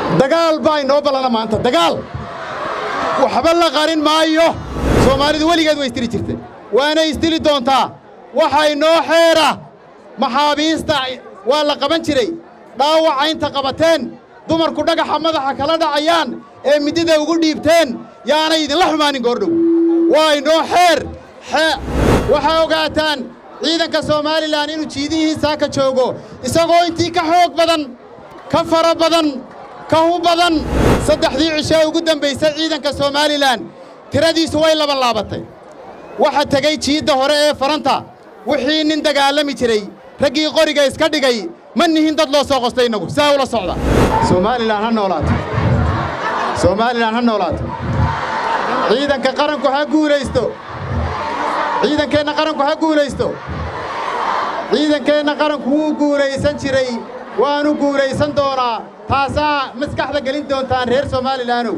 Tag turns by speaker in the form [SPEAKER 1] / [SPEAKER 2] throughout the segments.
[SPEAKER 1] dagaal baa inoo ballana maanta dagaal waxba la qarin maayo soomaalidu weligeed way istiri jirtay waana istili doontaa waxa inoo xeera maxaabiista waa la qaban jiray dhaawaca inta qabateen dumarku dhagaxa madaxa kala dhacayaan ee midida ugu dhiibteen yaanay idinla xumaanin goordhow waa inoo xeer waxaa ogaataan ciidanka somalilan inuu jiidihiisaa ka joogo isagoo intii ka xoog badan ka fara badan ka hu badan saddexdii cishee ugu dambaysay ciidanka somalilan tiradiisu way labanlaabatay waxa tegey jiidda hore ee faranta wixii nin dagaalami jiray raggii qoriga iska dhigay ma nihin dad loo soo qostay innagu saa ula socda somalilan ha noolaato somalilan ha noolaato ciidanka qaranku ha guulaysto ciidankeenna qaranku ha guulaysto ciidankeenna qaranku wuu guulaysan jiray waanu guulaysan doonaa taasaa maskaxda gelin doontaan reer somalilaanow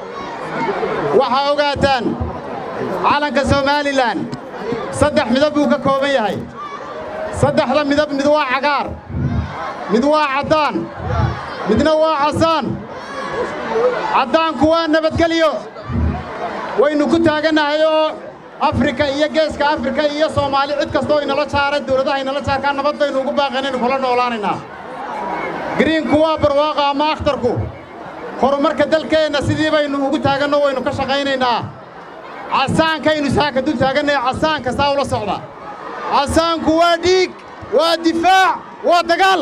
[SPEAKER 1] waxaa ogaataan calanka somalilan saddex midab buu ka kooban yahay saddexda midab mid waa cagaar mid waa caddaan midna waa casaan caddaanku waa nabadgelyo waynu ku taagannahay oo afrika iyo geeska afrika iyo soomaali cid kastoo inala jaaray dawladaha inala jaarkaa nabadaynu ugu baaqanaynu kula noolaanaynaa giriinku waa barwaaqa ama akhtarku horumarka dalkeenna sidii baynu ugu taaganno waynu ka shaqaynaynaa casaankaynu saaka dul taagannay casaanka saa ula socda casaanku waa dhiig waa difaac waa dagaal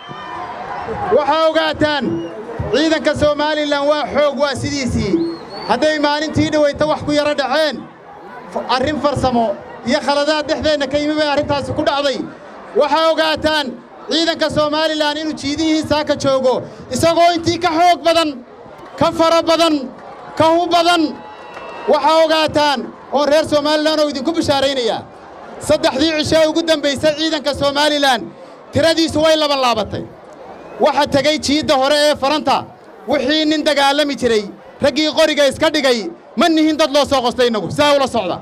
[SPEAKER 1] waxaa ogaataan ciidanka somalilan waa xoog waa sidiisii hadday maalintii dhawayta wax ku yaro dhaceen arrin farsamo iyo khaladaad dhexdeenna ka yimi bay arrintaasi ku dhacday waxaa ogaataan ciidanka somalilan inuu jiidihiisaa ka joogo isagoo intii ka xoog badan ka fara badan ka hu badan waxaa ogaataan oon reer somalilan oo idinku bishaaraynayaa saddexdii cishee ugu dambaysay ciidanka somalilan tiradiisu way labanlaabatay waxa tegey jiidda hore ee faranta wixii nin dagaalami jiray raggii qoriga iska dhigay ma nihin dad loo soo qostay innagu saa ula socda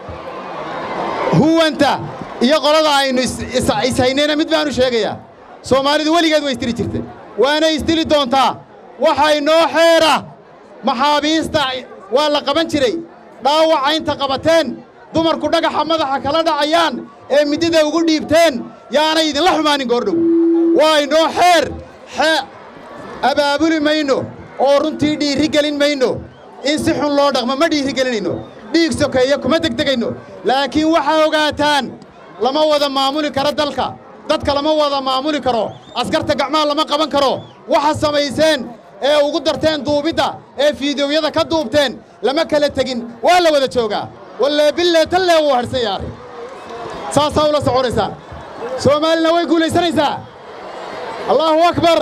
[SPEAKER 1] huwanta iyo qolada aynu ishaynayna mid baanu sheegayaa soomaalidu weligeed way istiri jirtay waana istili doontaa waxa inoo xeera maxaabiista waa la qaban jiray dhaawaca inta qabateen dumarku dhagaxa madaxa kala dhacayaan ee midida ugu dhiibteen yaanay idinla xumaanin goordhow waa inoo xeer abaabuli mayno oo runtii dhiirri gelin mayno in si xun loo dhaqmo ma dhiirri gelinayno dhiig sokeeye kuma degdegayno laakiin waxaa ogaataan lama wada maamuli karo dalka dadka lama wada maamuli karo askarta gacmaha lama qaban karo waxa samayseen ee ugu darteen duubidda ee fiidiyowyada ka duubteen lama kala tegin waa la wada joogaa wallee billee tallee wuu hadhsan yahay saasaa ula soconaysaa soomaalina way guulaysanaysaa allaahu akbar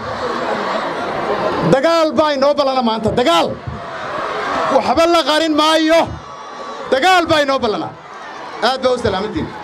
[SPEAKER 1] dagaal baa inoo ballana maanta dagaal waxba la qarin maayo dagaal baa inoo ballana aad baa u salaamantiin